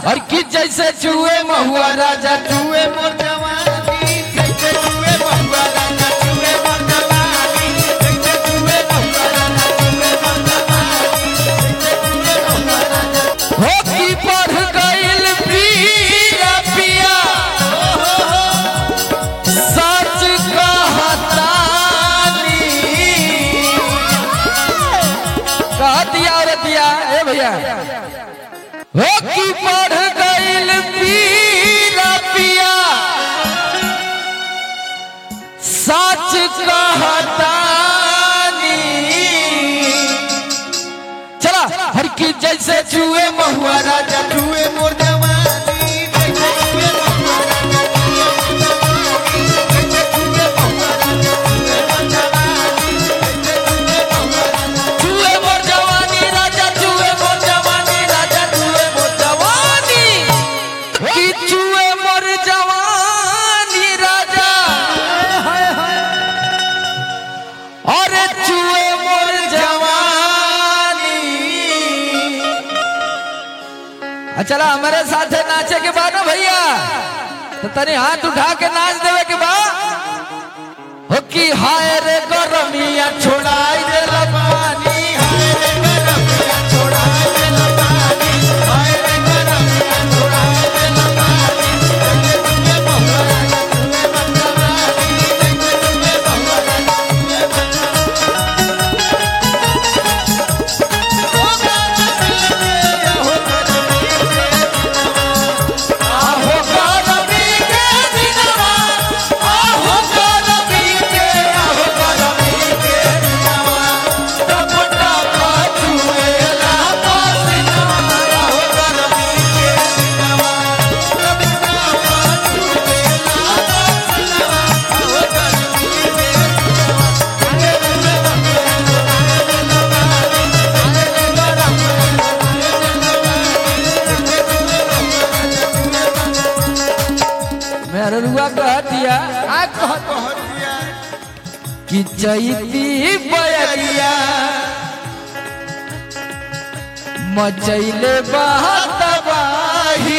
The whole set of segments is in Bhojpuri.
और कि जैसे चूहे महुआ राजा चूहे मोर जवानी जैसे चूहे बहुआ राजा चूहे मोर जवानी जैसे चूहे बहुआ राजा चूहे मोर जवानी जैसे चूहे बहुआ राजा हो कि बढ़ गइल पिया पिया सच कहतानी कह दिया रे दिया ए भैया हो कि बढ़ गइल पिया पिया सच कहतानी चला हर की जैसे चूहे महुआ राजा चूहे मोर जवानी जैसे चूहे बहुआ राजा चूहे मोर जवानी जैसे चूहे बहुआ राजा चूहे मोर जवानी जैसे चूहे बहुआ राजा चूहे मोर जवानी राजा चूहे मोर जवानी राजा चूहे मोर जवानी की चूहे मोर जवानी राजा अरे चूहे मोर जवानी आ चला हमारे साथ नाचे के बाद ना भैया तो तनी हाथ उठा के नाच देवे के बाद हो कि हाय रे गरमिया छोड़ाई दे पानी हाय रे गरमिया छोड़ा दे लबानी हाय रे गरमिया छोड़ा दे लबानी जैसे चूहे बहुआ राजा चूहे मोर जवानी जैसे चूहे बहुआ राजा चूहे मोर आहो गरमी के दिनवा आहो गरमी के आहो गरमी के दिनवा टप टप चुएला पसीनवा आहो गरमी के दिनवा टप टप चुएला पसीनवा आहो गरमी के मेरा रुआ कह दिया आ कह कह दिया कि चैती बयरिया मचैले बहतबाही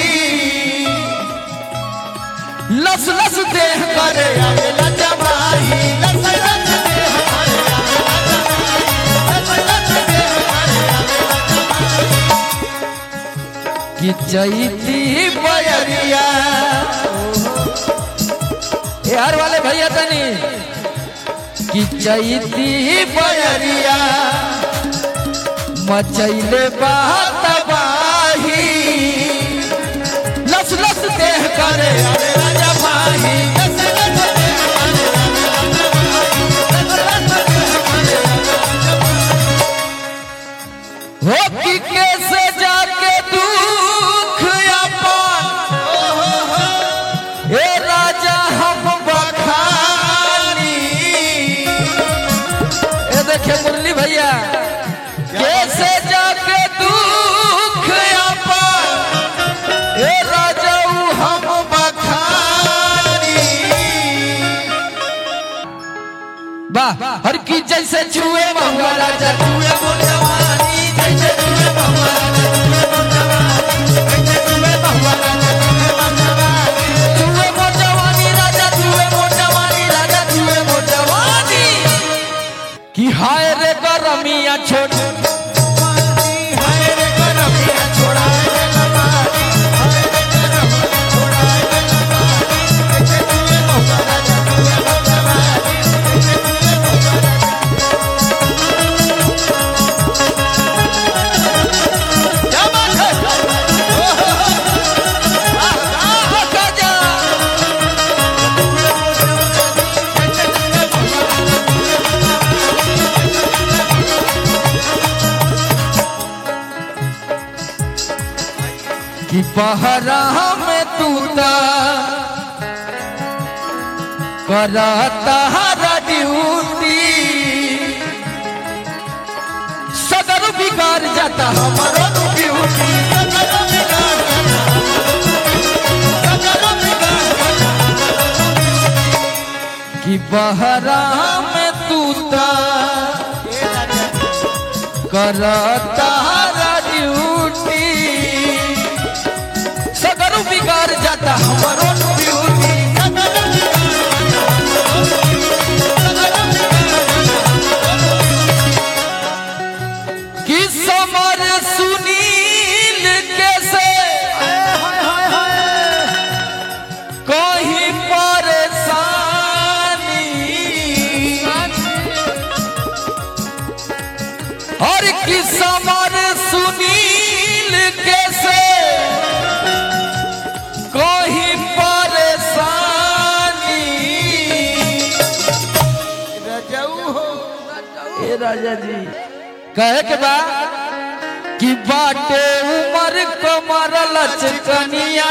लस लस देह करे आवेला जमाही लस लस दे हमारे आवेला जमाई लस लस दे हमारे आवेला कि चैती बयरिया यार वाले भैया तनी कि चैती बयरिया मचैले बहतबाही लस लस देह करे आवेला जमाही लस लस दे हमारे आवेला जमाई लस लस दे हमारे आवेला हो कि कैसे जाके दुख अपन ए राजा हम बखानी ए देखे मुरली भैया कैसे जाके दुख अपन ए राजा हम बखानी वाह हर की जैसे छुए महुआ राजा चूहे मोर जवानी जैसे चूहे बहुआ राजा चूहे मोर जवानी जैसे चूहे बहुआ राजा चूहे मोर जवानी चूहे मोर जवानी राजा चूहे मोर जवानी राजा चूहे मोर जवानी कि हाय रे गरमिया छोड़ हाय रे गरमिया छोड़ा दे लबानी हाय रे गरमिया छोड़ा दे लबानी जैसे चूहे बहुआ राजा चूहे मोर जवानी जैसे चूहे बहुआ राजा क्या बात है ओ हो हो आह जा जैसे चूहे बहुआ राजा चूहे मोर कि पहरा में तू ता करता हरा ड्यूटी सदर बिगाड़ जाता हमारा ड्यूटी सकल बिगाड़ जाता सकल बिगाड़ जाता कि बहरा में तू ता करता हरा ड्यूटी हमरो ब्यूटी कि समर सुनील कैसे कहीं परेशानी और कि समर सुनील कैसे कहीं परेशानी ए राजा जी कहे के बा कि बाटे उमर कमर लचकनिया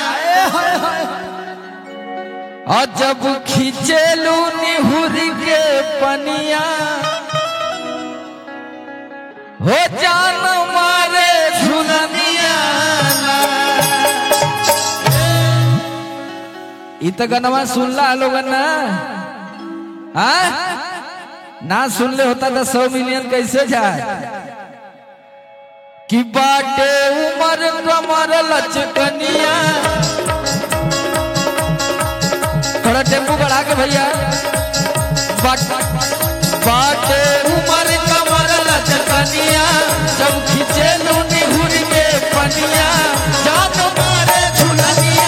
और जब खींचेलू निहुर के पनिया हो जान मारे झुलनिया इ त गनवा सुनला लोगन ना हाँ? ना सुनले होता तो सौ मिलियन कैसे जाए कि बाटे उमर कमर लचकनिया थोड़ा टेम्पो बढ़ा के भैया बाट- बाटे उमर कमर लचकनिया जब खींचे लूनी हुर के पनिया जान मारे झुलनिया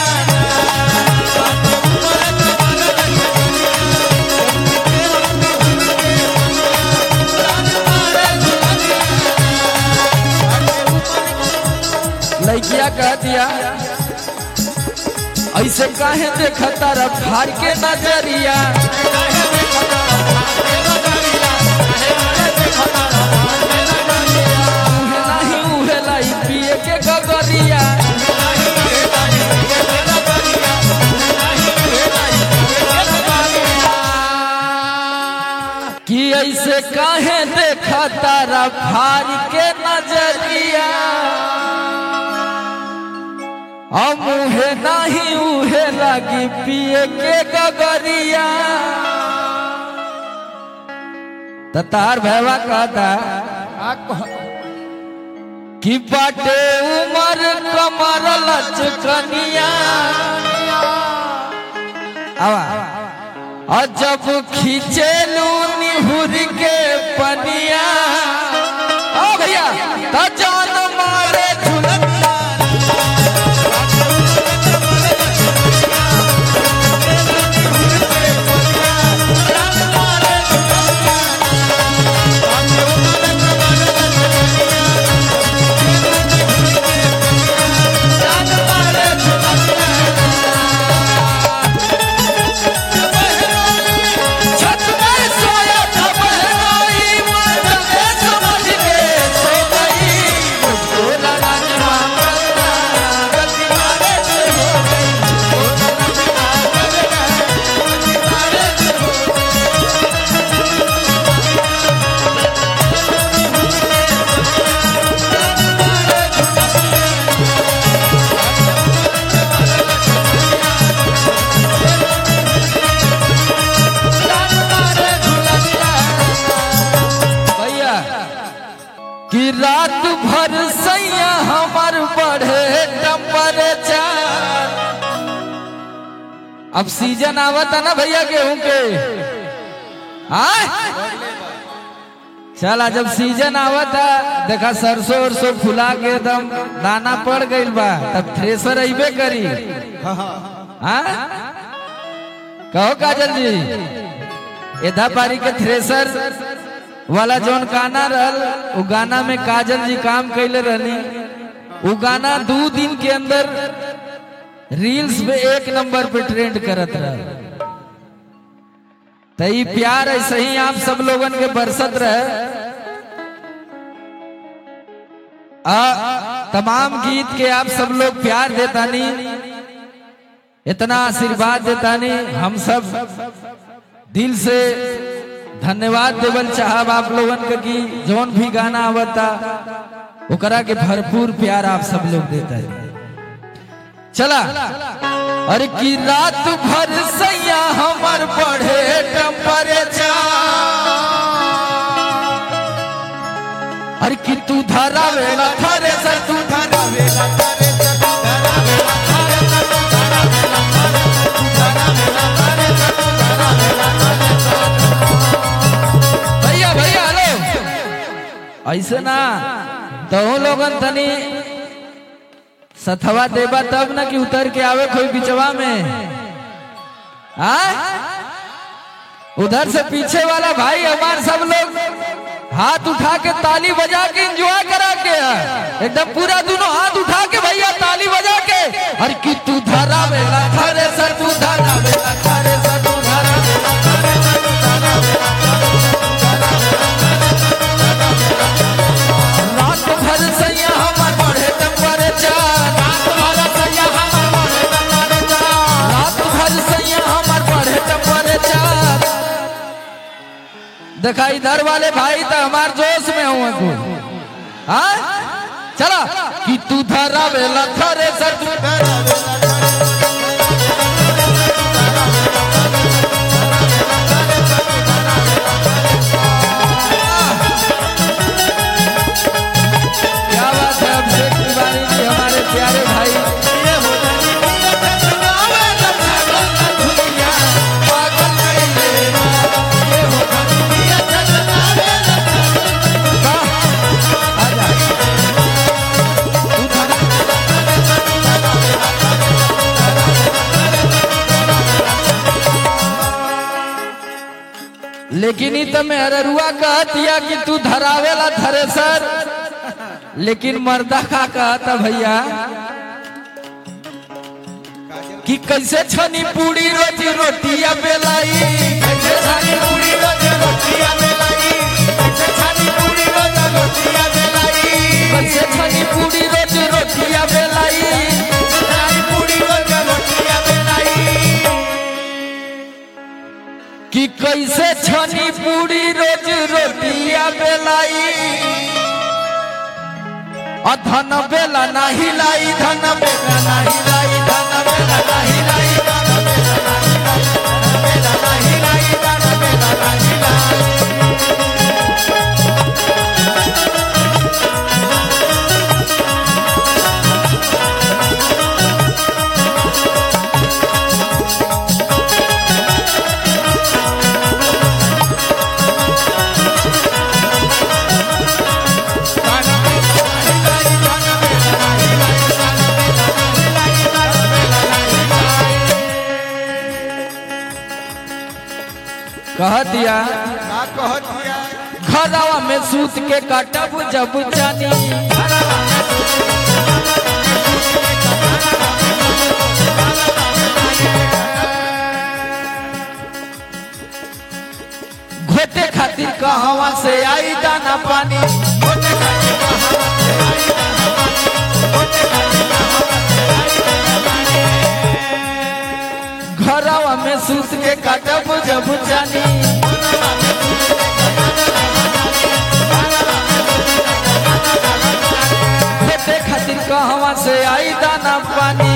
लड़किया कह दिया ऐसे काहे देखता रे फाड़ के नजरिया उहे नाही उहे लाई पिए के गगरिया कि ऐसे काहे देखता रे फाड़ के नजरिया हम उहे नहीं उहे लगी पिए के गगरिया त तार भैवा कहता कि बाटे उमर कमर लचकनिया आवा और जब खींचेलू निहुर के पनिया ओ भैया त जान मारे झुलनिया छत में सोया था बहनोई, मन में समझ के सो गई। मुझको लगा जवाना, गलती मारे से हो गई। मुझको लगा जवाना, गलती मारे से हो भैया कि रात भर सैया हमर बढ़े टेम्परेचर अब सीजन आवता ना भैया गेहूं के हाँ चला जब सीजन आवता देखा सरसों उरसों फुला के एकदम दाना पड़ गइल बा तब थ्रेसर अइबे करी हाँ कहो काजल जी एधा पारी के थ्रेसर वाला जौन गाना रहल उ गाना में काजल जी काम कैले रहनी उ गाना दो दिन के अंदर रील्स पे एक नंबर पे ट्रेंड करत रहल तो ई प्यार ऐसे ही आप सब लोगन के बरसत रहे आ तमाम गीत के आप सब लोग प्यार देतानी इतना आशीर्वाद देतानी हम सब दिल से धन्यवाद देवल चाहब आप लोगन के की जौन भी गाना आवता ओकरा के भरपूर प्यार आप सब लोग देता है चला अरे की रात भर सैया हमर बढ़े टेम्परेचर अरे की तू धरा वेला थरे सर तू धरा वेला ऐसे ना तो लोगन तनी सथवा देबा तब ना कि उतर के आवे कोई बिचवा में आ उधर से पीछे वाला भाई हमार सब लोग हाथ उठा के ताली बजा के एंजॉय करा के है। एकदम पूरा दोनों हाथ उठा के भैया ताली बजा के अरे कि तू धरा वेला खरे सर तू धरा वेला खरे सर तू धरा वेला खरे सर तू धरा वेला खरे सर तू धरा वेला रात भर सैया हमर बढ़े टेम्परेचर रात भर सैया हमर बढ़े टेम्परेचर रात भर सैया हमर बढ़े टेम्परेचर देखा इधर वाले भाई तो हमार जोश में हुआ को हाँ चला कि तू धरा वेला थरे सर तू क्या बात है अभिषेक तिवारी जी हमारे प्यारे भाई पागल कइले ना, ये हो वाह, आजा। तू धरा लेकिन ई तो मेहरुआ कहतिया कि तू धरावेला थरेसर लेकिन मर्दा का कहता भैया कि कैसे छनी पूरी रोटी रोटिया बेलाई कैसे छनी पूरी रोटी रोटिया बेलाई कैसे छनी पूरी रोटी रोटिया बेलाई कैसे छनी पूरी रोटी रोटिया बेलाई छनी पूरी रोटी रोटिया बेलाई कि कैसे छनी पूरी रोज रोटिया बेलाई आ धन बेला नाही लाई धन बेला नाही लाई धन बेला नाही लाई धन बेला नाही लाई धन बेला नाही लाई धन बेला नाही लाई कह दिया का कहत दिया खरावा में सूत के काटब जब जानी घोटे खातिर कहवा से आई दाना पानी घोटे खातिर कहवा से आई दाना पानी घोटे खातिर कहवा से आई दाना पानी घरवा में सूत के काटब जब जानी खेते खातिर कहवा से आई दाना पानी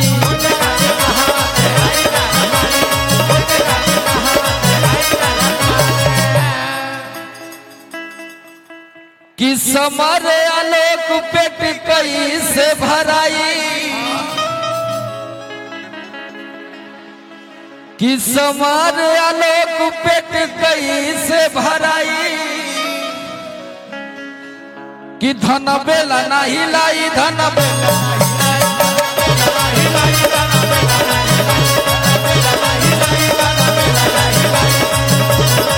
कि समरे आलोक पेट कई से भराई कि समर आलोक पेट कई से भराई कि धन बेला नहीं लाई धन बेला नहीं लाई, धन बेला नहीं लाई, धन बेला नहीं लाई, धन बेला नहीं लाई।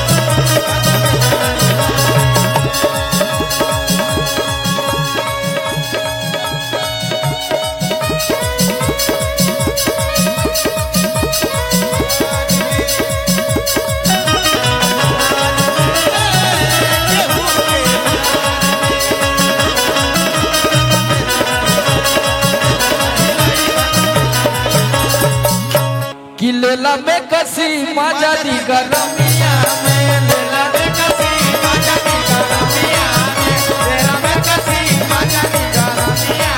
कि लेला में कसी मजा दी गरमिया में लेला में कसी मजा दी गरमिया में लेला में कसी मजा दी गरमिया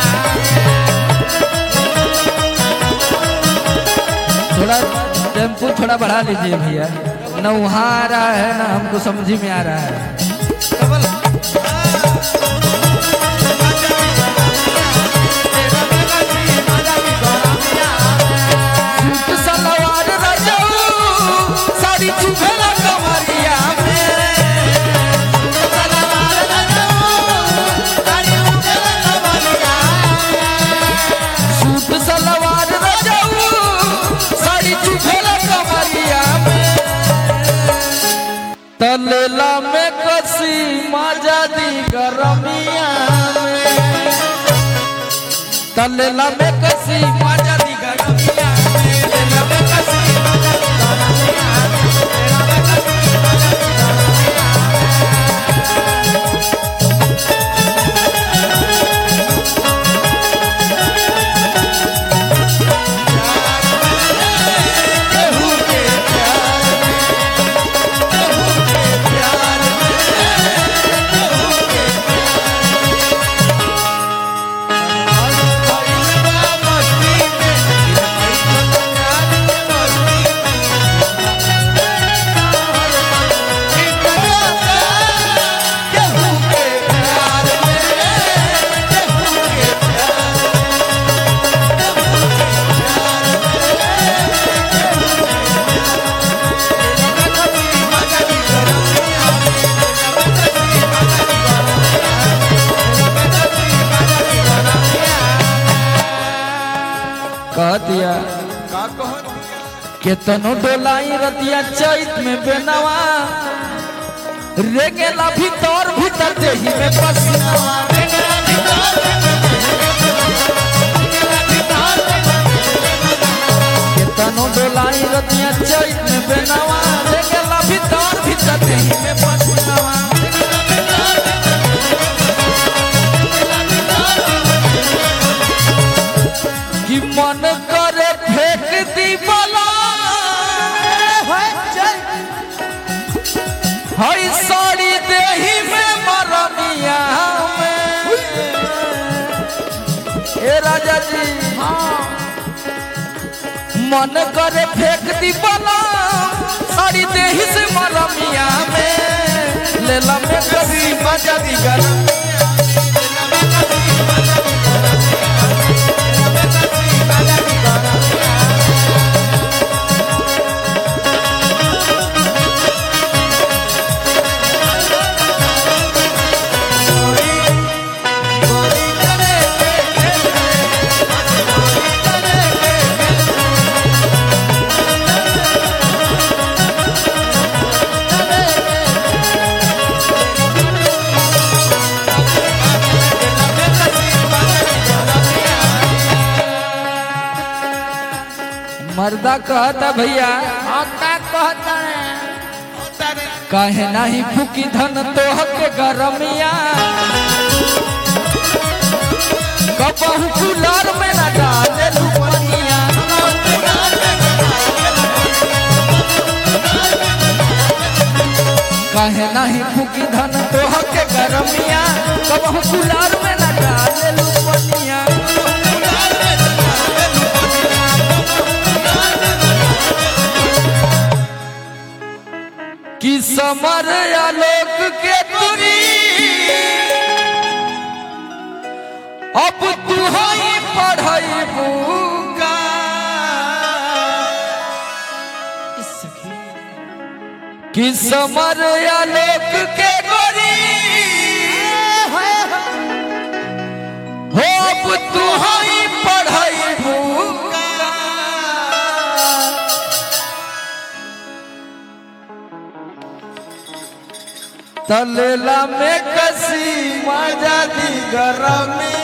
थोड़ा टेम्पो थोड़ा बढ़ा लीजिए भैया न वहाँ आ रहा है ना हमको समझ में आ रहा है सूट सलवार रजऊ, साड़ी चुभेला कमरिया में। सूट सलवार रजऊ, तलेला में कसी मजा दी गरमिया में लेला में कसी मजा दी गरमिया में लेला में कसी मजा दी गरमिया केहू के प्यार में केहू के प्यार में केहू के कह दिया केतनो डोलाई रतिया चैत में बेनवा रेगेला भीतर भीतर देही में पसीनावा रेगेला भीतर केतनो डोलाई रतिया चैत में बेनवा रेगेला भीतर भीतर देही में पसीनावा कि मन करे फेंक दी बला हई साड़ी देही में मरमिया में ए राजा जी मन करे फेंक दी बला साड़ी देही से मरमिया में लेला में कभी मजा दी गरमिया मर्दा कहता भैया कहे नहीं फूकी धन तोह के गरमिया कबहू कुलर में न डाले लुपनिया कहे नहीं फूकी धन तोह के गरमिया कबहू कुलर में न डाले लुपनिया कि समर आलोक के तुरी अब तू ही पढ़ई बुका कि समर आलोक के गोरी हो अब तू ही पढ़ई बुका तलेला में कसी मजा दी गरमी